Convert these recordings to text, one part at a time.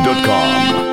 zedwap.com.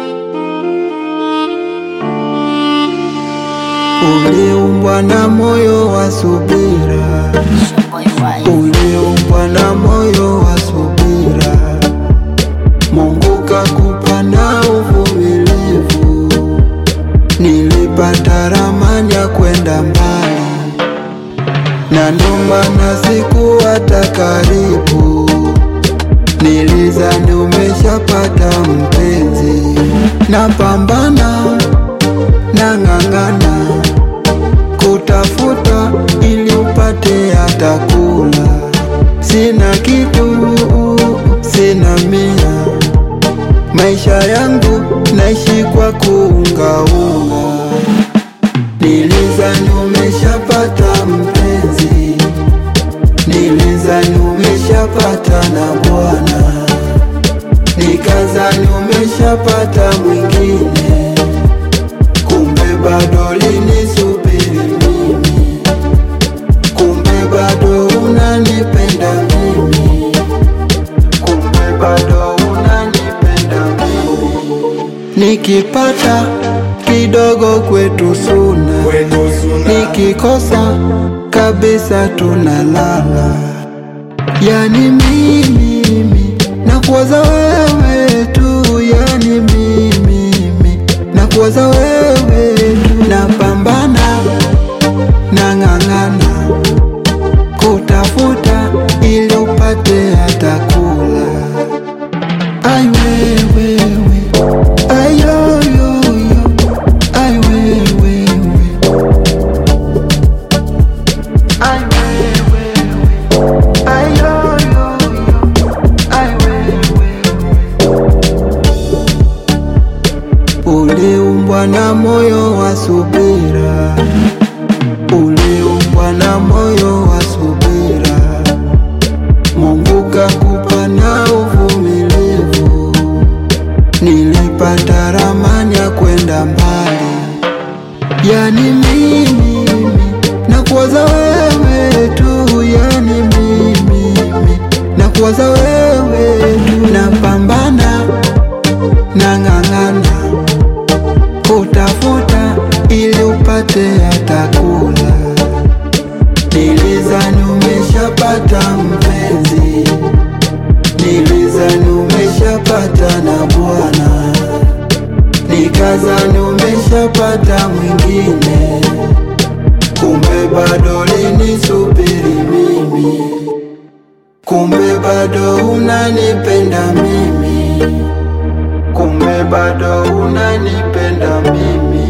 Uliumbwa na moyo wa subira, uliumbwa na moyo wa subira. Mungu kakupa na uvumilivu, nilipata ramani ya kwenda mbali, na ndo maana sikuwata karibu. Nilizani umeshapata mpenzi, napambana nang'ang'ana kutafuta ili upate hata kula. Sina kitu, sina mia, maisha yangu naishi kwa kuungaunga. Nilizani umeshapata mpenzi, nilizani umeshapata na bwana, nikazani umeshapata mwingine kumbe bado linisubiri mimi, kumbe bado unanipenda mimi, kumbe bado unanipenda mimi. Nikipata kidogo kwetu suna, nikikosa kabisa tunalala. Yani mimi mimi nakuwaza wewe tu, yani mimi mimi nakuwaza wewe tu, napambana nang'ang'ana kutafuta ili upate hata kula. Ai wewe ai yo yo yo ai wewe ai wewe ai yo yo yo ai wewe Uliumbwa na moyo wa subira, uliumbwa na moyo wa subira. Mungu kakupa na uvumilivu, nilipata ramani ya kwenda mbali. Yani mimi mimi nakuwaza wewe tu, yani mimi mimi nakuwaza wewe tu, napambana nang'ang'ana kutafuta ili upate hata kula. Nilizani umeshapata mpenzi, nilizani umeshapata na bwana, nikazani umeshapata mwingine, kumbe bado linisubiri mimi, kumbe bado unanipenda mimi, kumbe bado unanipenda mimi.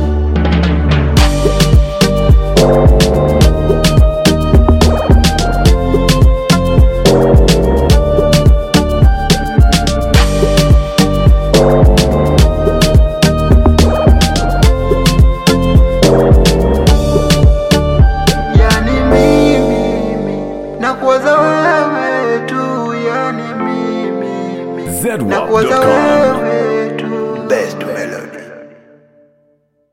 Yani mimi mimi nakuwaza wewe tu, yani mimi mimi nakuwaza zedwap.com. wewe